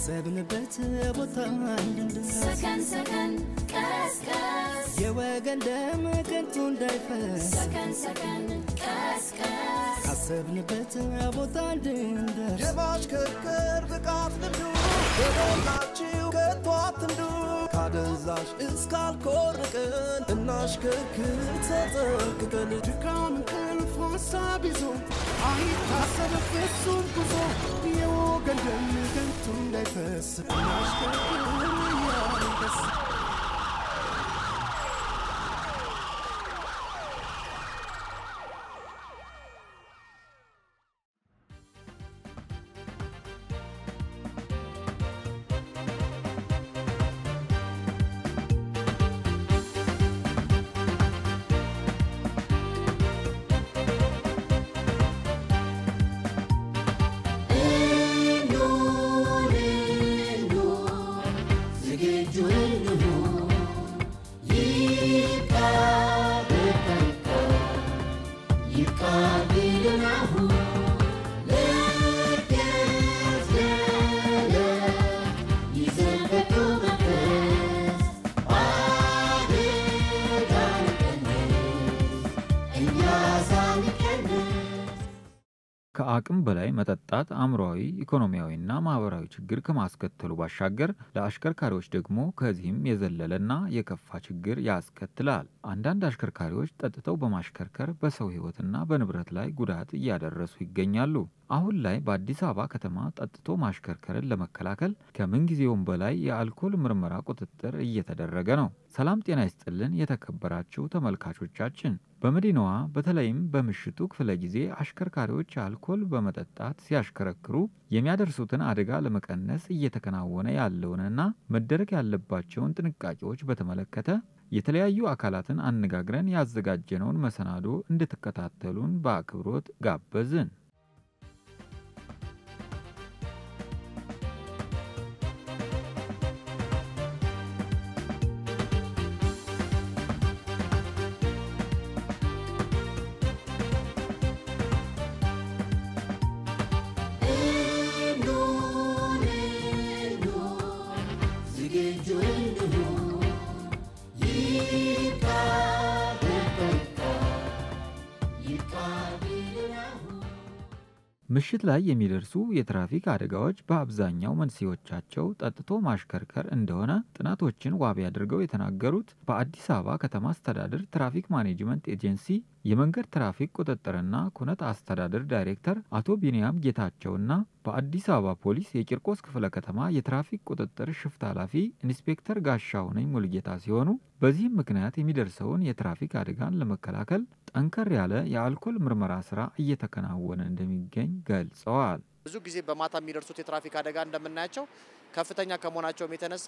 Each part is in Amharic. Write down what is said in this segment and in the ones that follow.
ካሰብንበት ቦታ እንድንደርስ ሰከን ሰከን ቀስቀስ የወገን ደም ከንቱ እንዳይፈስ ሰከን ሰከን ቀስቀስ ካሰብንበት ቦታ እንድንደርስ የማሽከርከር ብቃት ልምዱ በሞላችሁ ከቶ አትንዱ ካደንዛዥ እስካልኮርቅን እናሽከርክር ተጠንቅቀን ድካም እንቅልፍ ሀሳብ ይዞ አይታሰብ ፍጹም ጉዞ የወገን ደም ከንቱ እንዳይፈስ እናሽከርክር እያንደስ ከአቅም በላይ መጠጣት አእምሯዊ፣ ኢኮኖሚያዊና ማህበራዊ ችግር ከማስከተሉ ባሻገር ለአሽከርካሪዎች ደግሞ ከዚህም የዘለለና የከፋ ችግር ያስከትላል። አንዳንድ አሽከርካሪዎች ጠጥተው በማሽከርከር በሰው ሕይወትና በንብረት ላይ ጉዳት እያደረሱ ይገኛሉ። አሁን ላይ በአዲስ አበባ ከተማ ጠጥቶ ማሽከርከርን ለመከላከል ከምንጊዜውም በላይ የአልኮል ምርመራ ቁጥጥር እየተደረገ ነው። ሰላም ጤና ይስጥልን የተከበራችሁ ተመልካቾቻችን፣ በመዲናዋ በተለይም በምሽቱ ክፍለ ጊዜ አሽከርካሪዎች አልኮል በመጠጣት ሲያሽከረክሩ የሚያደርሱትን አደጋ ለመቀነስ እየተከናወነ ያለውንና መደረግ ያለባቸውን ጥንቃቄዎች በተመለከተ የተለያዩ አካላትን አነጋግረን ያዘጋጀነውን መሰናዶ እንድትከታተሉን በአክብሮት ጋበዝን። ምሽት ላይ የሚደርሱ የትራፊክ አደጋዎች በአብዛኛው መንስኤዎቻቸው ጠጥቶ ማሽከርከር እንደሆነ ጥናቶችን ዋቢ አድርገው የተናገሩት በአዲስ አበባ ከተማ አስተዳደር ትራፊክ ማኔጅመንት ኤጀንሲ የመንገድ ትራፊክ ቁጥጥርና ኩነት አስተዳደር ዳይሬክተር አቶ ቢንያም ጌታቸውና በአዲስ አበባ ፖሊስ የቂርቆስ ክፍለ ከተማ የትራፊክ ቁጥጥር ሽፍት ኃላፊ ኢንስፔክተር ጋሻሁነኝ ሙልጌታ ሲሆኑ በዚህም ምክንያት የሚደርሰውን የትራፊክ አደጋን ለመከላከል ጠንከር ያለ የአልኮል ምርመራ ስራ እየተከናወነ እንደሚገኝ ገልጸዋል። ብዙ ጊዜ በማታ የሚደርሱት የትራፊክ አደጋ እንደምናያቸው ከፍተኛ ከመሆናቸውም የተነሳ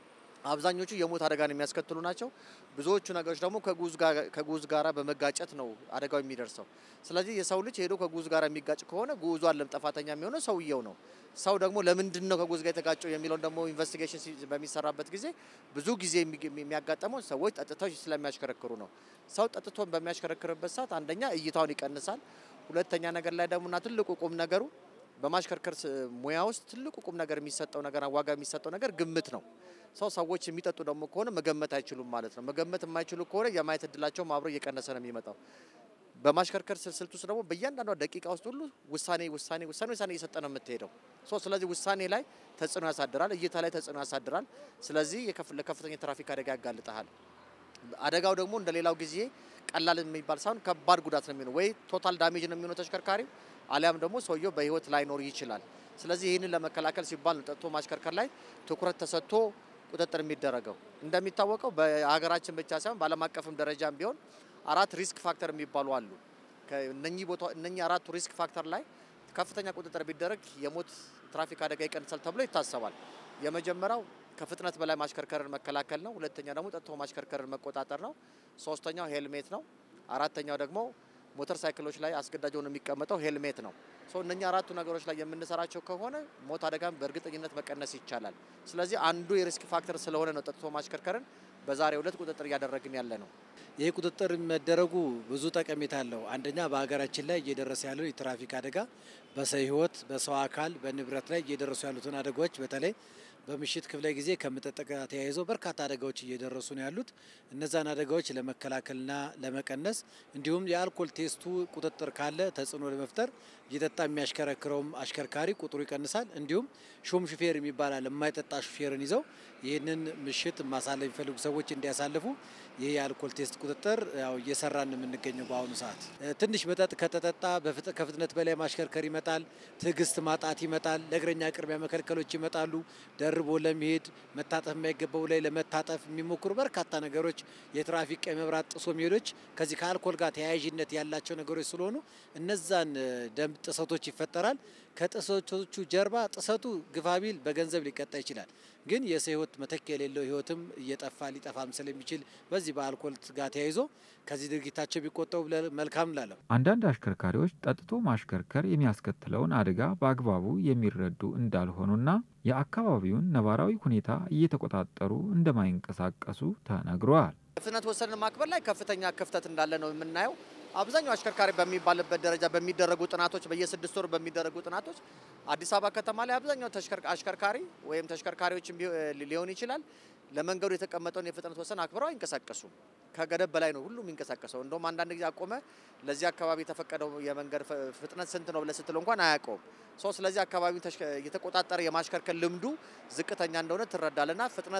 አብዛኞቹ የሞት አደጋን የሚያስከትሉ ናቸው። ብዙዎቹ ነገሮች ደግሞ ከጉዝ ጋራ በመጋጨት ነው አደጋው የሚደርሰው። ስለዚህ የሰው ልጅ ሄዶ ከጉዝ ጋር የሚጋጭ ከሆነ ጉዙ አለም ጥፋተኛ የሚሆነው ሰውየው ነው። ሰው ደግሞ ለምንድን ነው ከጉዝ ጋር የተጋጨው የሚለውን ደግሞ ኢንቨስቲጌሽን በሚሰራበት ጊዜ ብዙ ጊዜ የሚያጋጠመው ሰዎች ጠጥተው ስለሚያሽከረክሩ ነው። ሰው ጠጥቶን በሚያሽከረክርበት ሰዓት አንደኛ እይታውን ይቀንሳል። ሁለተኛ ነገር ላይ ደግሞና ትልቁ ቁም ነገሩ በማሽከርከር ሙያ ውስጥ ትልቁ ቁም ነገር የሚሰጠው ነገር ዋጋ የሚሰጠው ነገር ግምት ነው። ሰው ሰዎች የሚጠጡ ደግሞ ከሆነ መገመት አይችሉም ማለት ነው። መገመት የማይችሉ ከሆነ የማየት እድላቸውም አብሮ እየቀነሰ ነው የሚመጣው። በማሽከርከር ስልት ውስጥ ደግሞ በእያንዳንዷ ደቂቃ ውስጥ ሁሉ ውሳኔ ውሳኔ ውሳኔ ውሳኔ እየሰጠ ነው የምትሄደው። ስለዚህ ውሳኔ ላይ ተጽዕኖ ያሳድራል፣ እይታ ላይ ተጽዕኖ ያሳድራል። ስለዚህ ለከፍተኛ የትራፊክ አደጋ ያጋልጠሃል። አደጋው ደግሞ እንደ ሌላው ጊዜ ቀላል የሚባል ሳይሆን ከባድ ጉዳት ነው የሚሆነው። ወይ ቶታል ዳሜጅ ነው የሚሆነው ተሽከርካሪው፣ አሊያም ደግሞ ሰውየው በህይወት ላይኖር ይችላል። ስለዚህ ይህንን ለመከላከል ሲባል ነው ጠጥቶ ማሽከርከር ላይ ትኩረት ተሰጥቶ ቁጥጥር የሚደረገው። እንደሚታወቀው በሀገራችን ብቻ ሳይሆን በዓለም አቀፍም ደረጃም ቢሆን አራት ሪስክ ፋክተር የሚባሉ አሉ። እነኚህ ቦታ እነኚህ አራቱ ሪስክ ፋክተር ላይ ከፍተኛ ቁጥጥር ቢደረግ የሞት ትራፊክ አደጋ ይቀንሳል ተብሎ ይታሰባል። የመጀመሪያው ከፍጥነት በላይ ማሽከርከርን መከላከል ነው። ሁለተኛ ደግሞ ጠጥቶ ማሽከርከርን መቆጣጠር ነው። ሶስተኛው ሄልሜት ነው። አራተኛው ደግሞ ሞተር ሳይክሎች ላይ አስገዳጅ ሆኖ የሚቀመጠው ሄልሜት ነው። ሶ እነኛ አራቱ ነገሮች ላይ የምንሰራቸው ከሆነ ሞት አደጋን በእርግጠኝነት መቀነስ ይቻላል። ስለዚህ አንዱ የሪስክ ፋክተር ስለሆነ ነው ጠጥቶ ማሽከርከርን በዛሬው ዕለት ቁጥጥር እያደረግን ያለ ነው። ይህ ቁጥጥር መደረጉ ብዙ ጠቀሜታ አለው። አንደኛ በሀገራችን ላይ እየደረሰ ያለው የትራፊክ አደጋ በሰው ሕይወት በሰው አካል በንብረት ላይ እየደረሱ ያሉትን አደጋዎች በተለይ በምሽት ክፍለ ጊዜ ከመጠጥ ጋር ተያይዞ በርካታ አደጋዎች እየደረሱ ነው ያሉት። እነዛን አደጋዎች ለመከላከልና ለመቀነስ እንዲሁም የአልኮል ቴስቱ ቁጥጥር ካለ ተጽዕኖ ለመፍጠር እየጠጣ የሚያሽከረክረውም አሽከርካሪ ቁጥሩ ይቀንሳል። እንዲሁም ሹም ሹፌር የሚባላል የማይጠጣ ሹፌርን ይዘው ይህንን ምሽት ማሳለፍ የሚፈልጉ ሰዎች እንዲያሳልፉ ይህ የአልኮል ቴስት ቁጥጥር ያው እየሰራን የምንገኘው በአሁኑ ሰዓት። ትንሽ መጠጥ ከተጠጣ ከፍጥነት በላይ ማሽከርከር ይመጣል። ትዕግስት ማጣት ይመጣል። ለእግረኛ ቅድሚያ መከልከሎች ይመጣሉ። ደርቦ ለመሄድ መታጠፍ የማይገባው ላይ ለመታጠፍ የሚሞክሩ በርካታ ነገሮች፣ የትራፊክ ቀይ መብራት ጥሶ መሄዶች ከዚህ ከአልኮል ጋር ተያያዥነት ያላቸው ነገሮች ስለሆኑ እነዛን ደንብ ጥሰቶች ይፈጠራል። ከጥሰቶቹ ጀርባ ጥሰቱ ግፋቢል በገንዘብ ሊቀጣ ይችላል። ግን የሰው ሕይወት መተኪያ የሌለው ሕይወትም እየጠፋ ሊጠፋም ስለሚችል በዚህ በአልኮል ጋር ተያይዞ ከዚህ ድርጊታቸው ቢቆጠቡ መልካም ላለው አንዳንድ አሽከርካሪዎች ጠጥቶ ማሽከርከር የሚያስከትለውን አደጋ በአግባቡ የሚረዱ እንዳልሆኑና የአካባቢውን ነባራዊ ሁኔታ እየተቆጣጠሩ እንደማይንቀሳቀሱ ተነግሯል። ፍጥነት ወሰንን ማክበር ላይ ከፍተኛ ክፍተት እንዳለ ነው የምናየው። አብዛኛው አሽከርካሪ በሚባልበት ደረጃ በሚደረጉ ጥናቶች በየስድስት ወር በሚደረጉ ጥናቶች አዲስ አበባ ከተማ ላይ አብዛኛው አሽከርካሪ ወይም ተሽከርካሪዎች ሊሆን ይችላል ለመንገዱ የተቀመጠውን የፍጥነት ወሰን አክብረው አይንቀሳቀሱም። ከገደብ በላይ ነው ሁሉም የሚንቀሳቀሰው። እንደውም አንዳንድ ጊዜ አቆመ ለዚህ አካባቢ የተፈቀደው የመንገድ ፍጥነት ስንት ነው ብለህ ስትለው እንኳን አያውቀውም። ሰው ስለዚህ አካባቢ የተቆጣጠረ የማሽከርከር ልምዱ ዝቅተኛ እንደሆነ ትረዳልና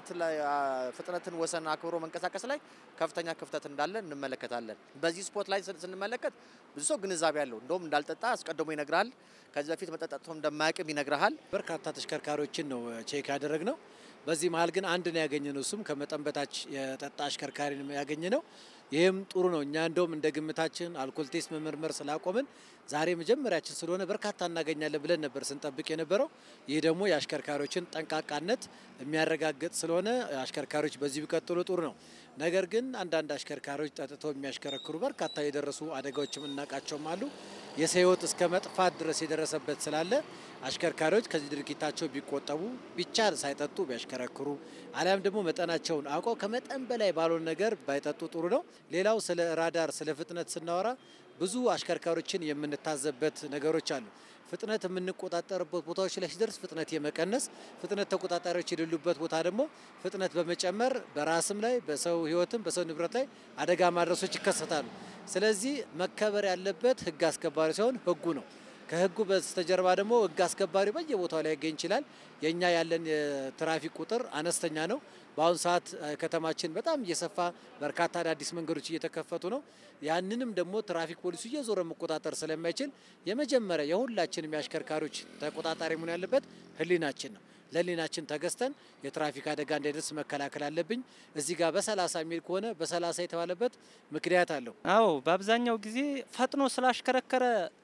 ፍጥነትን ወሰን አክብሮ መንቀሳቀስ ላይ ከፍተኛ ክፍተት እንዳለ እንመለከታለን። በዚህ ስፖርት ላይ ስንመለከት ብዙ ሰው ግንዛቤ ያለው እንደውም እንዳልጠጣ አስቀድሞ ይነግርሃል። ከዚህ በፊት መጠጣቶ እንደማያውቅም ይነግርሃል። በርካታ ተሽከርካሪዎችን ነው ቼክ ያደረግ ነው። በዚህ መሀል ግን አንድ ነው ያገኘ ነው። እሱም ከመጠን በታች የጠጣ አሽከርካሪ ያገኘ ነው። ይህም ጥሩ ነው። እኛ እንደውም እንደ ግምታችን አልኮል ቴስት መመርመር ስላቆምን ዛሬ መጀመሪያችን ስለሆነ በርካታ እናገኛለን ብለን ነበር ስንጠብቅ የነበረው። ይህ ደግሞ የአሽከርካሪዎችን ጠንቃቃነት የሚያረጋግጥ ስለሆነ አሽከርካሪዎች በዚህ ቢቀጥሉ ጥሩ ነው። ነገር ግን አንዳንድ አሽከርካሪዎች ጠጥተው የሚያሽከረክሩ በርካታ የደረሱ አደጋዎችም እናውቃቸውም አሉ። የሰው ሕይወት እስከ መጥፋት ድረስ የደረሰበት ስላለ አሽከርካሪዎች ከዚህ ድርጊታቸው ቢቆጠቡ ቢቻል ሳይጠጡ ቢያሽከረክሩ አሊያም ደግሞ መጠናቸውን አውቀው ከመጠን በላይ ባልሆነ ነገር ባይጠጡ ጥሩ ነው። ሌላው ስለ ራዳር ስለ ፍጥነት ስናወራ ብዙ አሽከርካሪዎችን የምንታዘበት ነገሮች አሉ። ፍጥነት የምንቆጣጠርበት ቦታዎች ላይ ሲደርስ ፍጥነት የመቀነስ ፍጥነት ተቆጣጣሪዎች የሌሉበት ቦታ ደግሞ ፍጥነት በመጨመር በራስም ላይ በሰው ሕይወትም በሰው ንብረት ላይ አደጋ ማድረሶች ይከሰታሉ። ስለዚህ መከበር ያለበት ሕግ አስከባሪ ሲሆን ሕጉ ነው። ከህጉ በስተጀርባ ደግሞ ህግ አስከባሪ በየቦታው ላይ ይገኝ ይችላል። የእኛ ያለን የትራፊክ ቁጥር አነስተኛ ነው። በአሁኑ ሰዓት ከተማችን በጣም እየሰፋ በርካታ አዳዲስ መንገዶች እየተከፈቱ ነው። ያንንም ደግሞ ትራፊክ ፖሊሱ እየዞረ መቆጣጠር ስለማይችል የመጀመሪያ የሁላችንም የአሽከርካሪዎች ተቆጣጣሪ መሆን ያለበት ህሊናችን ነው። ለህሊናችን ተገዝተን የትራፊክ አደጋ እንዳይደርስ መከላከል አለብኝ። እዚህ ጋር በሰላሳ የሚል ከሆነ በሰላሳ የተባለበት ምክንያት አለው። አዎ በአብዛኛው ጊዜ ፈጥኖ ስላሽከረከረ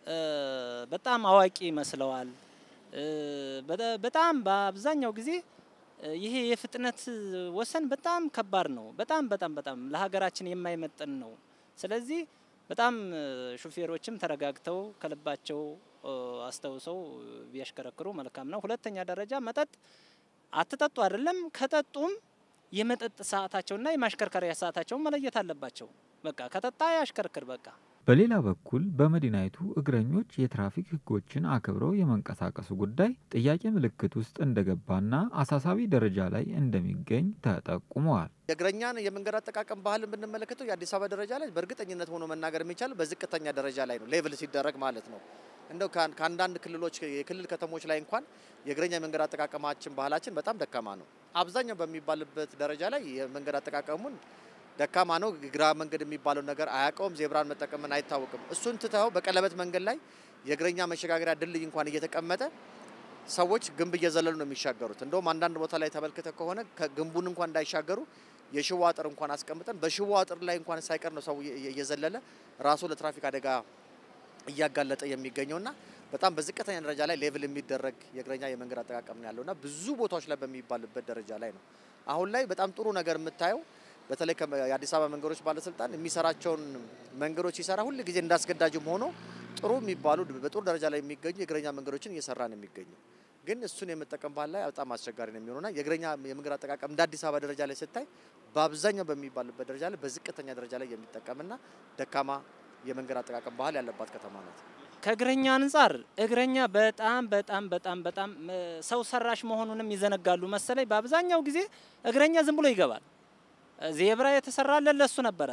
በጣም አዋቂ ይመስለዋል። በጣም በአብዛኛው ጊዜ ይሄ የፍጥነት ወሰን በጣም ከባድ ነው። በጣም በጣም በጣም ለሀገራችን የማይመጥን ነው። ስለዚህ በጣም ሹፌሮችም ተረጋግተው ከልባቸው አስተውሰው ቢያሽከረክሩ መልካም ነው። ሁለተኛ ደረጃ መጠጥ አትጠጡ አይደለም፣ ከጠጡም የመጠጥ ሰዓታቸውና የማሽከርከሪያ ሰዓታቸውን መለየት አለባቸው። በቃ ከጠጣ ያሽከርክር በቃ። በሌላ በኩል በመዲናይቱ እግረኞች የትራፊክ ሕጎችን አክብረው የመንቀሳቀሱ ጉዳይ ጥያቄ ምልክት ውስጥ እንደገባና አሳሳቢ ደረጃ ላይ እንደሚገኝ ተጠቁመዋል። የእግረኛን የመንገድ አጠቃቀም ባህልን ብንመለከተው የአዲስ አበባ ደረጃ ላይ በእርግጠኝነት ሆኖ መናገር የሚቻል በዝቅተኛ ደረጃ ላይ ነው፣ ሌቭል ሲደረግ ማለት ነው። እንደው ከአንዳንድ ክልሎች የክልል ከተሞች ላይ እንኳን የእግረኛ የመንገድ አጠቃቀማችን ባህላችን በጣም ደካማ ነው። አብዛኛው በሚባልበት ደረጃ ላይ የመንገድ አጠቃቀሙን ደካማ ነው። ግራ መንገድ የሚባለው ነገር አያውቀውም። ዜብራን መጠቀምን አይታወቅም። እሱን ትተው በቀለበት መንገድ ላይ የእግረኛ መሸጋገሪያ ድልድይ እንኳን እየተቀመጠ ሰዎች ግንብ እየዘለሉ ነው የሚሻገሩት። እንደውም አንዳንድ ቦታ ላይ ተመልክተ ከሆነ ግንቡን እንኳን እንዳይሻገሩ የሽቦ አጥር እንኳን አስቀምጠን በሽቦ አጥር ላይ እንኳን ሳይቀር ነው ሰው እየዘለለ ራሱ ለትራፊክ አደጋ እያጋለጠ የሚገኘውና በጣም በዝቅተኛ ደረጃ ላይ ሌቭል የሚደረግ የእግረኛ የመንገድ አጠቃቀም ነው ያለውና ብዙ ቦታዎች ላይ በሚባልበት ደረጃ ላይ ነው። አሁን ላይ በጣም ጥሩ ነገር የምታየው በተለይ የአዲስ አበባ መንገዶች ባለስልጣን የሚሰራቸውን መንገዶች ሲሰራ ሁል ጊዜ እንዳስገዳጅም ሆኖ ጥሩ የሚባሉ በጥሩ ደረጃ ላይ የሚገኙ የእግረኛ መንገዶችን እየሰራ ነው የሚገኘው። ግን እሱን የመጠቀም ባህል ላይ በጣም አስቸጋሪ ነው የሚሆነውና የእግረኛ የመንገድ አጠቃቀም እንደ አዲስ አበባ ደረጃ ላይ ስታይ በአብዛኛው በሚባልበት ደረጃ ላይ በዝቅተኛ ደረጃ ላይ የሚጠቀምና ደካማ የመንገድ አጠቃቀም ባህል ያለባት ከተማ ናት። ከእግረኛ አንጻር እግረኛ በጣም በጣም በጣም በጣም እ፣ ሰው ሰራሽ መሆኑንም ይዘነጋሉ መሰለኝ። በአብዛኛው ጊዜ እግረኛ ዝም ብሎ ይገባል። እ፣ ዜብራ የተሰራለን ለሱ ነበረ።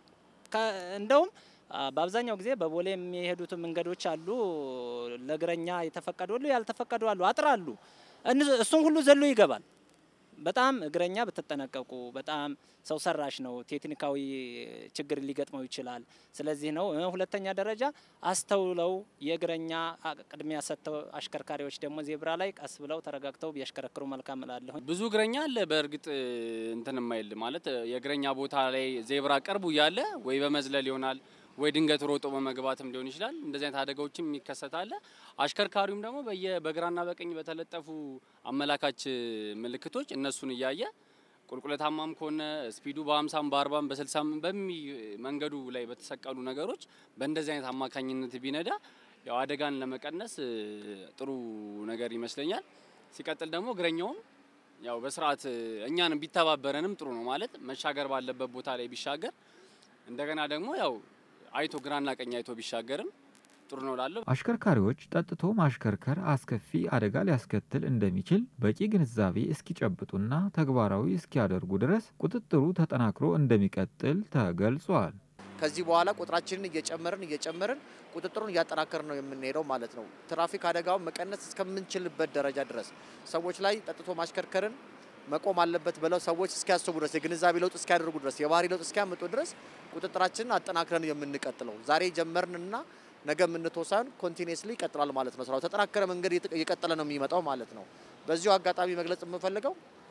ከ- እንደውም አ፣ በአብዛኛው ጊዜ በቦሌ የሚሄዱት መንገዶች አሉ፣ ለእግረኛ የተፈቀዱ አሉ፣ ያልተፈቀዱ አሉ፣ አጥር አሉ። እን- እሱን ሁሉ ዘሎ ይገባል። በጣም እግረኛ ብትጠነቀቁ። በጣም ሰው ሰራሽ ነው፣ ቴክኒካዊ ችግር ሊገጥመው ይችላል። ስለዚህ ነው። እ፣ ሁለተኛ ደረጃ አስተውለው የእግረኛ አ- ቅድሚያ ሰጥተው አሽከርካሪዎች ደግሞ ዜብራ ላይ ቀስ ብለው ተረጋግተው ቢያሽከረክሩ መልካም እላለሁ። ብዙ እግረኛ አለ። በእርግጥ እንትን የማይል ማለት የእግረኛ ቦታ ላይ ዜብራ ቅርቡ እያለ ወይ በመዝለል ይሆናል ወይ ድንገት ሮጦ በመግባትም ሊሆን ይችላል። እንደዚህ አይነት አደጋዎችም ይከሰታል። አሽከርካሪውም ደግሞ በየ በግራና በቀኝ በተለጠፉ አመላካች ምልክቶች እነሱን እያየ ቁልቁለታማም ከሆነ ስፒዱ በ50 በ40 በ60 በሚ መንገዱ ላይ በተሰቀሉ ነገሮች በእንደዚህ አይነት አማካኝነት ቢነዳ ያው አደጋን ለመቀነስ እ, ጥሩ ነገር ይመስለኛል። ሲቀጥል ደግሞ እግረኛውም ያው በስርዓት እ, እኛንም ቢተባበረንም ጥሩ ነው ማለት መሻገር ባለበት ቦታ ላይ ቢሻገር እንደገና ደግሞ ያው አይቶ ግራና ቀኝ አይቶ ቢሻገርም ጥሩ ነው ላለሁ አሽከርካሪዎች ጠጥቶ ማሽከርከር አስከፊ አደጋ ሊያስከትል እንደሚችል በቂ ግንዛቤ እስኪጨብጡና ተግባራዊ እስኪያደርጉ ድረስ ቁጥጥሩ ተጠናክሮ እንደሚቀጥል ተገልጿል። ከዚህ በኋላ ቁጥራችንን እየጨመርን እየጨመርን ቁጥጥሩን እያጠናከርን ነው የምንሄደው ማለት ነው። ትራፊክ አደጋውን መቀነስ እስከምንችልበት ደረጃ ድረስ ሰዎች ላይ ጠጥቶ ማሽከርከርን መቆም አለበት ብለው ሰዎች እስኪያስቡ ድረስ የግንዛቤ ለውጥ እስኪያደርጉ ድረስ የባህሪ ለውጥ እስኪያመጡ ድረስ ቁጥጥራችንን አጠናክረን የምንቀጥለው ዛሬ ጀመርንና ነገ የምንተው ሳይሆን ኮንቲኒየስሊ ይቀጥላል ማለት ነው። ስራው ተጠናከረ መንገድ እየቀጠለ ነው የሚመጣው ማለት ነው። በዚሁ አጋጣሚ መግለጽ የምፈልገው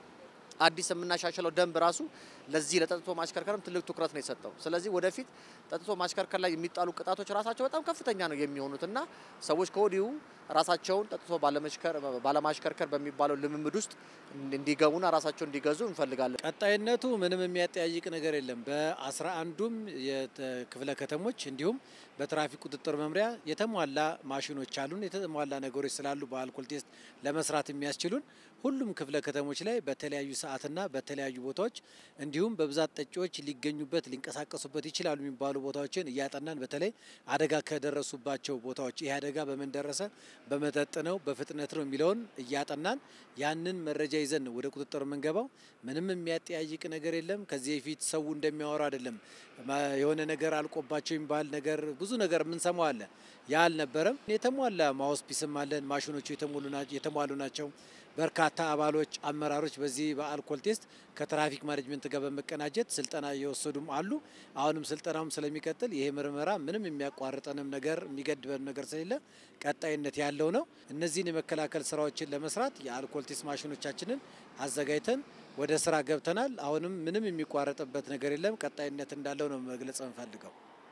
አዲስ የምናሻሽለው ደንብ ራሱ ለዚህ ለጠጥቶ ማሽከርከርም ትልቅ ትኩረት ነው የሰጠው። ስለዚህ ወደፊት ጠጥቶ ማሽከርከር ላይ የሚጣሉ ቅጣቶች ራሳቸው በጣም ከፍተኛ ነው የሚሆኑት እና ሰዎች ከወዲሁ ራሳቸውን ጠጥቶ ባለማሽከርከር በሚባለው ልምምድ ውስጥ እንዲገቡና ራሳቸው እንዲገዙ እንፈልጋለን። ቀጣይነቱ ምንም የሚያጠያይቅ ነገር የለም። በአስራ አንዱም ክፍለ ከተሞች እንዲሁም በትራፊክ ቁጥጥር መምሪያ የተሟላ ማሽኖች አሉን። የተሟላ ነገሮች ስላሉ በአልኮል ቴስት ለመስራት የሚያስችሉን ሁሉም ክፍለ ከተሞች ላይ በተለያዩ ሰዓትና በተለያዩ ቦታዎች እንዲሁም በብዛት ጠጪዎች ሊገኙበት ሊንቀሳቀሱበት ይችላሉ የሚባሉ ቦታዎችን እያጠናን በተለይ አደጋ ከደረሱባቸው ቦታዎች ይህ አደጋ በምን ደረሰ፣ በመጠጥ ነው፣ በፍጥነት ነው የሚለውን እያጠናን ያንን መረጃ ይዘን ነው ወደ ቁጥጥር የምንገባው። ምንም የሚያጠያይቅ ነገር የለም። ከዚህ በፊት ሰው እንደሚያወራው አይደለም። የሆነ ነገር አልቆባቸው የሚባል ነገር ብዙ ነገር የምንሰማው አለ። ያ አልነበረም። የተሟላ ማውስፒስም አለን። ማሽኖቹ የተሟሉ ናቸው። በርካታ አባሎች፣ አመራሮች በዚህ በአልኮል ቴስት ከትራፊክ ማኔጅመንት ጋር በመቀናጀት ስልጠና እየወሰዱም አሉ። አሁንም ስልጠናውም ስለሚቀጥል ይሄ ምርመራ ምንም የሚያቋርጠንም ነገር የሚገድበን ነገር ስለሌለ ቀጣይነት ያለው ነው። እነዚህን የመከላከል ስራዎችን ለመስራት የአልኮል ቴስት ማሽኖቻችንን አዘጋጅተን ወደ ስራ ገብተናል። አሁንም ምንም የሚቋረጥበት ነገር የለም። ቀጣይነት እንዳለው ነው መግለጽ እንፈልገው።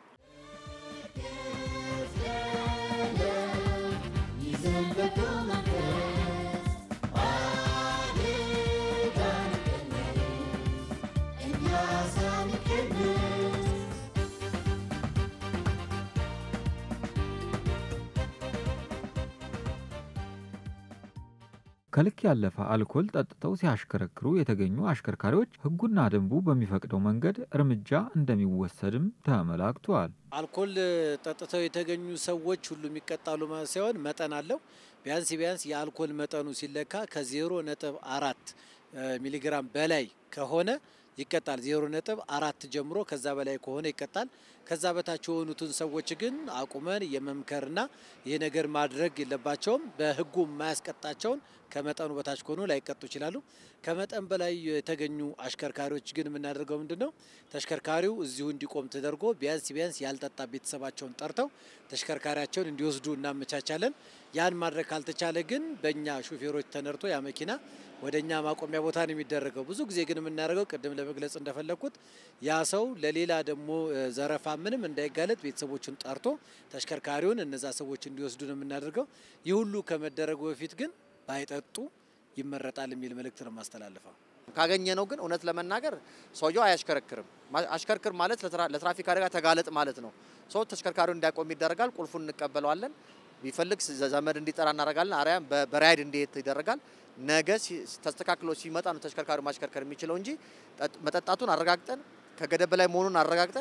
ከልክ ያለፈ አልኮል ጠጥተው ሲያሽከረክሩ የተገኙ አሽከርካሪዎች ሕጉና ደንቡ በሚፈቅደው መንገድ እርምጃ እንደሚወሰድም ተመላክቷል። አልኮል ጠጥተው የተገኙ ሰዎች ሁሉ የሚቀጣሉ ማለት ሳይሆን መጠን አለው። ቢያንስ ቢያንስ የአልኮል መጠኑ ሲለካ ከዜሮ ነጥብ አራት ሚሊግራም በላይ ከሆነ ይቀጣል። ዜሮ ነጥብ አራት ጀምሮ ከዛ በላይ ከሆነ ይቀጣል። ከዛ በታች የሆኑትን ሰዎች ግን አቁመን የመምከርና ይህ ነገር ማድረግ የለባቸውም። በህጉ የማያስቀጣቸውን ከመጠኑ በታች ከሆኑ ላይቀጡ ይችላሉ። ከመጠን በላይ የተገኙ አሽከርካሪዎች ግን የምናደርገው ምንድን ነው? ተሽከርካሪው እዚሁ እንዲቆም ተደርጎ ቢያንስ ቢያንስ ያልጠጣ ቤተሰባቸውን ጠርተው ተሽከርካሪያቸውን እንዲወስዱ እናመቻቻለን። ያን ማድረግ ካልተቻለ ግን በእኛ ሹፌሮች ተነርቶ ያ መኪና ወደ እኛ ማቆሚያ ቦታ ነው የሚደረገው። ብዙ ጊዜ ግን የምናደርገው ቅድም ለመግለጽ እንደፈለግኩት ያ ሰው ለሌላ ደግሞ ዘረፋ ምንም እንዳይጋለጥ ቤተሰቦቹን ጠርቶ ተሽከርካሪውን እነዛ ሰዎች እንዲወስዱ ነው የምናደርገው። ይህ ሁሉ ከመደረጉ በፊት ግን ባይጠጡ ይመረጣል የሚል መልእክት ነው የማስተላልፈው። ካገኘ ነው ግን እውነት ለመናገር ሰውየው አያሽከረክርም። አሽከርክር ማለት ለትራፊክ አደጋ ተጋለጥ ማለት ነው። ሰው ተሽከርካሪውን እንዲያቆም ይደረጋል። ቁልፉን እንቀበለዋለን። ቢፈልግ ዘመድ እንዲጠራ እናደርጋለን። አርያም በራይድ እንዲሄድ ይደረጋል። ነገ ተስተካክሎ ሲመጣ ነው ተሽከርካሪው ማሽከርከር የሚችለው እንጂ መጠጣቱን አረጋግጠን ከገደብ በላይ መሆኑን አረጋግጠን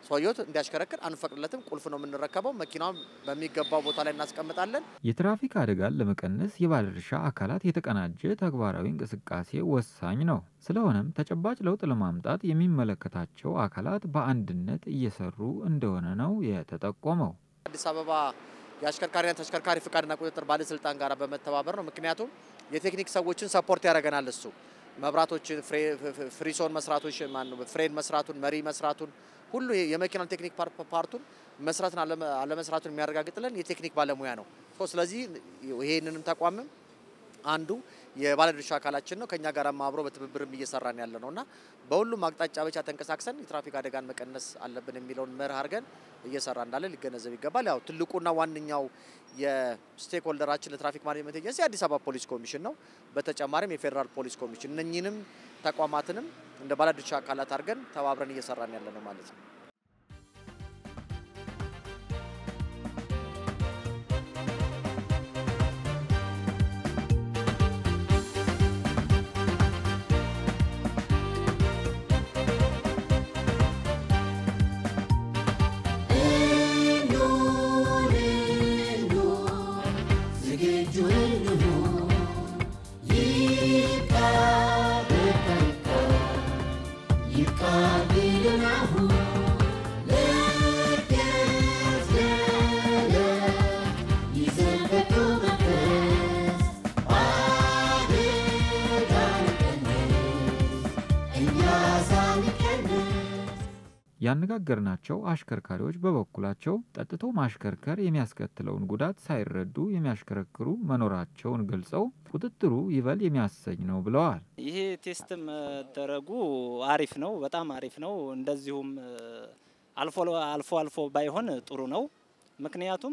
ሰውየው እንዲያሽከረክር አንፈቅድለትም። ቁልፍ ነው የምንረከበው። መኪናውን በሚገባው ቦታ ላይ እናስቀምጣለን። የትራፊክ አደጋን ለመቀነስ የባለድርሻ አካላት የተቀናጀ ተግባራዊ እንቅስቃሴ ወሳኝ ነው። ስለሆነም ተጨባጭ ለውጥ ለማምጣት የሚመለከታቸው አካላት በአንድነት እየሰሩ እንደሆነ ነው የተጠቆመው። አዲስ አበባ የአሽከርካሪና ተሽከርካሪ ፍቃድና ቁጥጥር ባለስልጣን ጋር በመተባበር ነው። ምክንያቱም የቴክኒክ ሰዎችን ሰፖርት ያደርገናል። እሱ መብራቶችን፣ ፍሪሶን መስራቶች፣ ፍሬን መስራቱን፣ መሪ መስራቱን ሁሉ የመኪናን ቴክኒክ ፓርቱን መስራትን አለመስራቱን የሚያረጋግጥልን የቴክኒክ ባለሙያ ነው። ስለዚህ ይሄንንም ተቋምም አንዱ የባለድርሻ አካላችን ነው። ከኛ ጋር አብሮ በትብብርም እየሰራን ያለ ነው እና በሁሉም አቅጣጫ ብቻ ተንቀሳቅሰን የትራፊክ አደጋን መቀነስ አለብን የሚለውን መርህ አድርገን እየሰራ እንዳለ ሊገነዘብ ይገባል። ያው ትልቁና ዋነኛው የስቴክ ሆልደራችን ለትራፊክ ማኔጅመንት ኤጀንሲ የአዲስ አበባ ፖሊስ ኮሚሽን ነው። በተጨማሪም የፌዴራል ፖሊስ ኮሚሽን እነኚህንም ተቋማትንም እንደ ባለድርሻ አካላት አድርገን ተባብረን እየሰራን ያለ ነው ማለት ነው። ያነጋገርናቸው አሽከርካሪዎች በበኩላቸው ጠጥቶ ማሽከርከር የሚያስከትለውን ጉዳት ሳይረዱ የሚያሽከረክሩ መኖራቸውን ገልጸው ቁጥጥሩ ይበል የሚያሰኝ ነው ብለዋል። ይሄ ቴስት መደረጉ አሪፍ ነው፣ በጣም አሪፍ ነው። እንደዚሁም አልፎ አልፎ አልፎ ባይሆን ጥሩ ነው። ምክንያቱም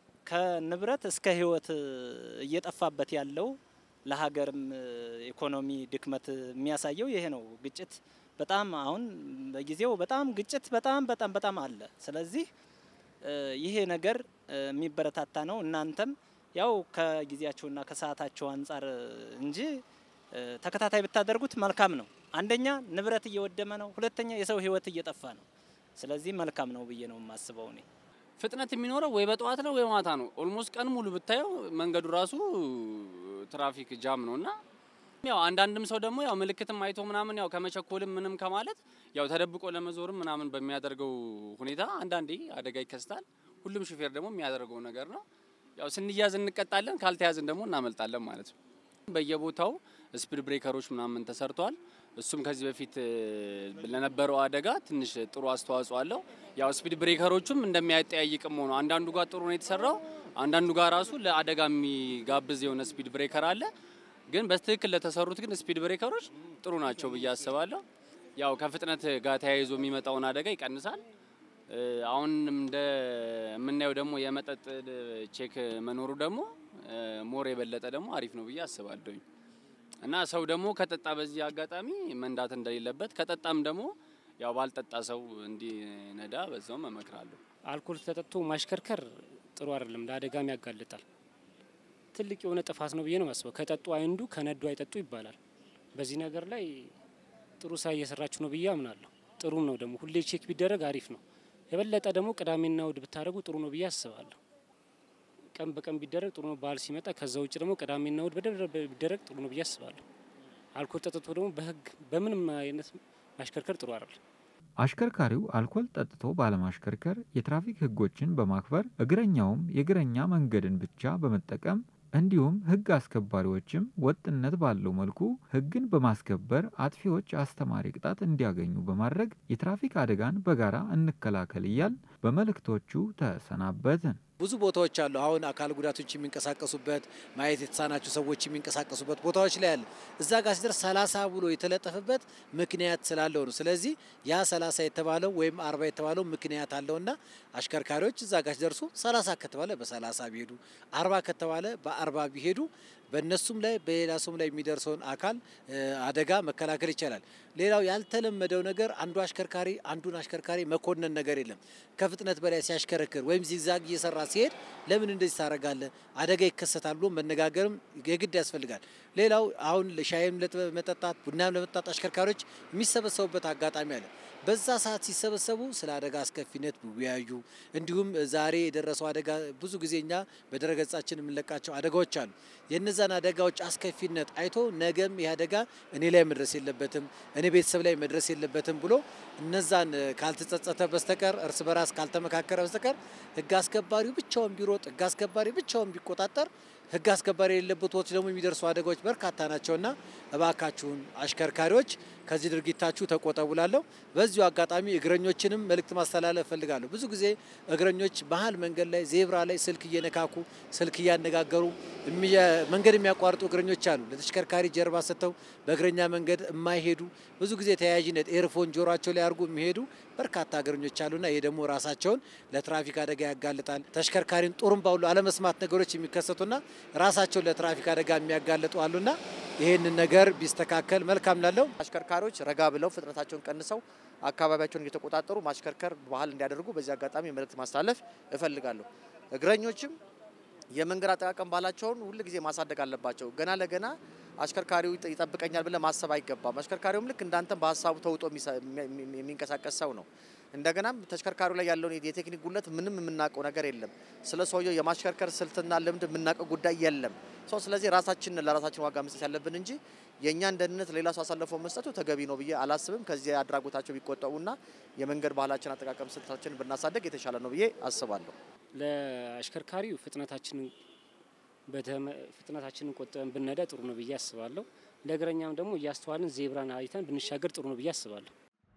ከንብረት እስከ ሕይወት እየጠፋበት ያለው ለሀገርም ኢኮኖሚ ድክመት የሚያሳየው ይሄ ነው። ግጭት በጣም አሁን በጊዜው በጣም ግጭት በጣም በጣም በጣም አለ። ስለዚህ ይሄ ነገር የሚበረታታ ነው። እናንተም ያው ከጊዜያቸውና ከሰዓታቸው አንጻር እንጂ ተከታታይ ብታደርጉት መልካም ነው። አንደኛ ንብረት እየወደመ ነው፣ ሁለተኛ የሰው ህይወት እየጠፋ ነው። ስለዚህ መልካም ነው ብዬ ነው የማስበው እኔ። ፍጥነት የሚኖረው ወይ በጠዋት ነው ወይ ማታ ነው። ኦልሞስት ቀን ሙሉ ብታየው መንገዱ ራሱ ትራፊክ ጃም ነው እና ያው አንዳንድም ሰው ደግሞ ያው ምልክትም አይቶ ምናምን ያው ከመቸኮልም ምንም ከማለት ያው ተደብቆ ለመዞርም ምናምን በሚያደርገው ሁኔታ አንዳንዴ አደጋ ይከስታል። ሁሉም ሹፌር ደግሞ የሚያደርገው ነገር ነው። ያው ስንያዝ እንቀጣለን፣ ካልተያዝን ደግሞ እናመልጣለን ማለት ነው። በየቦታው ስፒድ ብሬከሮች ምናምን ተሰርተዋል። እሱም ከዚህ በፊት ለነበረው አደጋ ትንሽ ጥሩ አስተዋጽኦ አለው። ያው ስፒድ ብሬከሮቹም እንደሚያጠያይቅም ሆኖ አንዳንዱ ጋር ጥሩ ነው የተሰራው፣ አንዳንዱ ጋር ራሱ ለአደጋ የሚጋብዝ የሆነ ስፒድ ብሬከር አለ። ግን በትክክል ለተሰሩት ግን ስፒድ ብሬከሮች ጥሩ ናቸው ብዬ አስባለሁ። ያው ከፍጥነት ጋር ተያይዞ የሚመጣውን አደጋ ይቀንሳል። አሁን እንደ የምናየው ደግሞ የመጠጥ ቼክ መኖሩ ደግሞ ሞር የበለጠ ደግሞ አሪፍ ነው ብዬ አስባለሁኝ እና ሰው ደግሞ ከጠጣ በዚህ አጋጣሚ መንዳት እንደሌለበት ከጠጣም ደግሞ ያው ባልጠጣ ሰው እንዲነዳ በዛውም እመክራለሁ። አልኮል ተጠጥቶ ማሽከርከር ጥሩ አይደለም፣ ለአደጋም ያጋልጣል። ትልቅ የሆነ ጥፋት ነው ብዬ ነው የማስበው። ከጠጡ አይንዱ ከነዱ አይጠጡ ይባላል። በዚህ ነገር ላይ ጥሩ ስራ እየሰራችሁ ነው ብዬ አምናለሁ። ጥሩም ነው ደግሞ ሁሌ ቼክ ቢደረግ አሪፍ ነው። የበለጠ ደግሞ ቅዳሜና እሁድ ብታደርጉ ጥሩ ነው ብዬ አስባለሁ። ቀን በቀን ቢደረግ ጥሩ ነው፣ በዓል ሲመጣ። ከዛ ውጭ ደግሞ ቅዳሜና እሁድ ቢደረግ ጥሩ ነው ብዬ አስባለሁ። አልኮል ጠጥቶ ደግሞ በህግ በምንም አይነት ማሽከርከር ጥሩ አይደለም። አሽከርካሪው አልኮል ጠጥቶ ባለማሽከርከር የትራፊክ ሕጎችን በማክበር እግረኛውም የእግረኛ መንገድን ብቻ በመጠቀም እንዲሁም ሕግ አስከባሪዎችም ወጥነት ባለው መልኩ ሕግን በማስከበር አጥፊዎች አስተማሪ ቅጣት እንዲያገኙ በማድረግ የትራፊክ አደጋን በጋራ እንከላከል እያል በመልእክቶቹ ተሰናበትን። ብዙ ቦታዎች አሉ። አሁን አካል ጉዳቶች የሚንቀሳቀሱበት ማየት የተሳናቸው ሰዎች የሚንቀሳቀሱበት ቦታዎች ላይ አለ። እዛ ጋር ሲደርስ ሰላሳ ብሎ የተለጠፈበት ምክንያት ስላለው ነው። ስለዚህ ያ ሰላሳ የተባለው ወይም አርባ የተባለው ምክንያት አለውና አሽከርካሪዎች እዛ ጋር ሲደርሱ ሰላሳ ከተባለ በሰላሳ ቢሄዱ አርባ ከተባለ በአርባ ቢሄዱ በእነሱም ላይ በሌላ ሰውም ላይ የሚደርሰውን አካል አደጋ መከላከል ይቻላል። ሌላው ያልተለመደው ነገር አንዱ አሽከርካሪ አንዱን አሽከርካሪ መኮነን ነገር የለም። ከፍጥነት በላይ ሲያሽከረክር ወይም ዚግዛግ እየሰራ ሲሄድ ለምን እንደዚህ ታደርጋለህ፣ አደጋ ይከሰታል ብሎ መነጋገርም የግድ ያስፈልጋል። ሌላው አሁን ሻይም ለመጠጣት ቡናም ለመጠጣት አሽከርካሪዎች የሚሰበሰቡበት አጋጣሚ አለ። በዛ ሰዓት ሲሰበሰቡ ስለ አደጋ አስከፊነት ቢወያዩ፣ እንዲሁም ዛሬ የደረሰው አደጋ ብዙ ጊዜ እኛ በድረገጻችን የምንለቃቸው አደጋዎች አሉ። የእነዛን አደጋዎች አስከፊነት አይቶ ነገም ይህ አደጋ እኔ ላይ መድረስ የለበትም፣ እኔ ቤተሰብ ላይ መድረስ የለበትም ብሎ እነዛን ካልተጸጸተ በስተቀር እርስ በራስ ካልተመካከረ በስተቀር ህግ አስከባሪው ብቻውን ቢሮጥ ህግ አስከባሪ ብቻውን ቢቆጣጠር ህግ አስከባሪ የሌለበት ቦታዎች ደግሞ የሚደርሱ አደጋዎች በርካታ ናቸውና እባካችሁን አሽከርካሪዎች ከዚህ ድርጊታችሁ ተቆጠቡ ላለሁ። በዚሁ አጋጣሚ እግረኞችንም መልእክት ማስተላለፍ እፈልጋለሁ። ብዙ ጊዜ እግረኞች መሀል መንገድ ላይ ዜብራ ላይ ስልክ እየነካኩ ስልክ እያነጋገሩ መንገድ የሚያቋርጡ እግረኞች አሉ። ለተሽከርካሪ ጀርባ ሰጥተው በእግረኛ መንገድ የማይሄዱ ብዙ ጊዜ ተያያዥነት ኤርፎን ጆሯቸው ላይ አድርጎ የሚሄዱ በርካታ እግረኞች አሉና ይሄ ደግሞ ራሳቸውን ለትራፊክ አደጋ ያጋልጣል። ተሽከርካሪን ጡሩምባ ሁሉ አለመስማት ነገሮች የሚከሰቱና ራሳቸውን ለትራፊክ አደጋ የሚያጋልጡ አሉና ይህንን ነገር ቢስተካከል መልካም ላለው አሽከርካሪዎች ረጋ ብለው ፍጥነታቸውን ቀንሰው አካባቢያቸውን እየተቆጣጠሩ ማሽከርከር ባህል እንዲያደርጉ በዚህ አጋጣሚ መልእክት ማስተላለፍ እፈልጋለሁ። እግረኞችም የመንገድ አጠቃቀም ባህላቸውን ሁል ጊዜ ማሳደግ አለባቸው። ገና ለገና አሽከርካሪው ይጠብቀኛል ብለ ማሰብ አይገባም። አሽከርካሪውም ልክ እንዳንተም በሀሳቡ ተውጦ የሚንቀሳቀስ ሰው ነው። እንደገናም ተሽከርካሪው ላይ ያለውን የቴክኒክ ጉለት ምንም የምናውቀው ነገር የለም። ስለ ሰውየው የማሽከርከር ስልትና ልምድ የምናውቀው ጉዳይ የለም። ሰው ስለዚህ ራሳችንን ለራሳችን ዋጋ መስጠት ያለብን እንጂ የእኛን ደህንነት ሌላ ሰው አሳልፈው መስጠቱ ተገቢ ነው ብዬ አላስብም። ከዚህ አድራጎታቸው ቢቆጠቡና የመንገድ ባህላችን አጠቃቀም ስልታችንን ብናሳደግ የተሻለ ነው ብዬ አስባለሁ። ለአሽከርካሪው ፍጥነታችንን ፍጥነታችንን ቆጥበን ብንነዳ ጥሩ ነው ብዬ አስባለሁ። ለእግረኛም ደግሞ እያስተዋልን ዜብራን አይተን ብንሻገር ጥሩ ነው ብዬ አስባለሁ።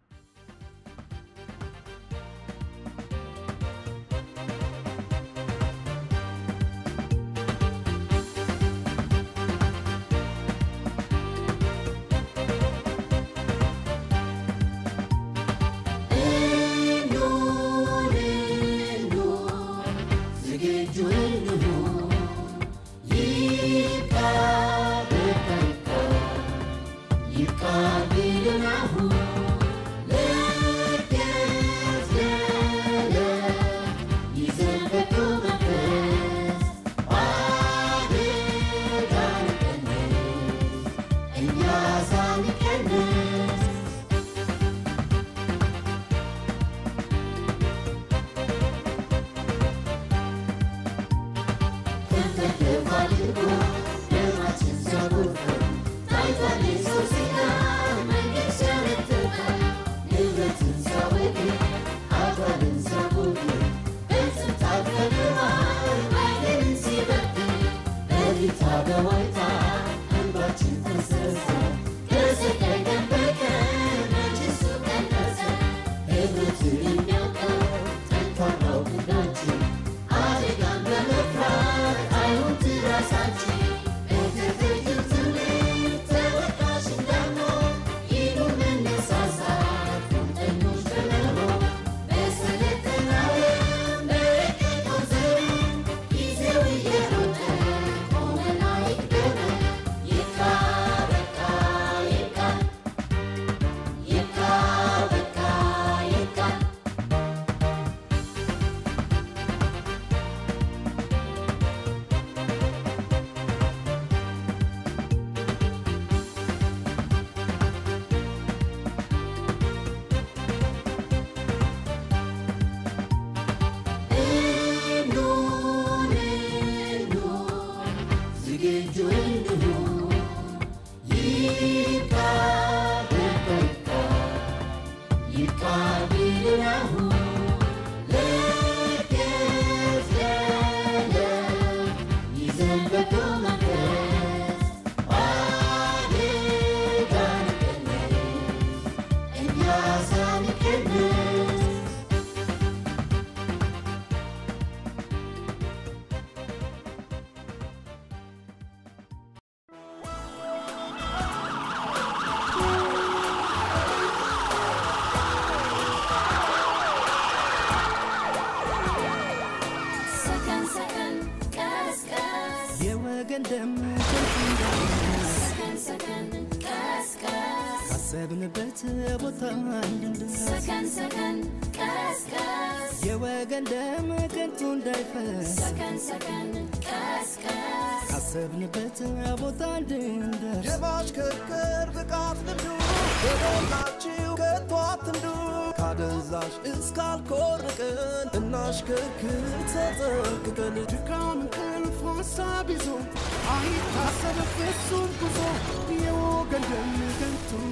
ሰከን ሰከን ቀስቀስ የወገን ደም ከንቱ እንዳይፈስ ሰከን ሰከን ቀስቀስ ካሰብንበት ቦታ እንድንደርስ ሰከን ሰከን ቀስቀስ የወገን ደም ከንቱ እንዳይፈስ ሰከን ሰከን ቀስቀስ ካሰብንበት ቦታ እንድንደርስ የማሽከርከር ብቃት ልምዱ የሞላችሁ ከቶ አትንዱ ካደንዛዥ እስካልኮርቅን እናሽከርክር ተጠንቅቀን ድካም እንቅልፍ ሀሳብ ይዞ አይታሰብ ፍጹም ጉዞ የወገን ደም ከንቱ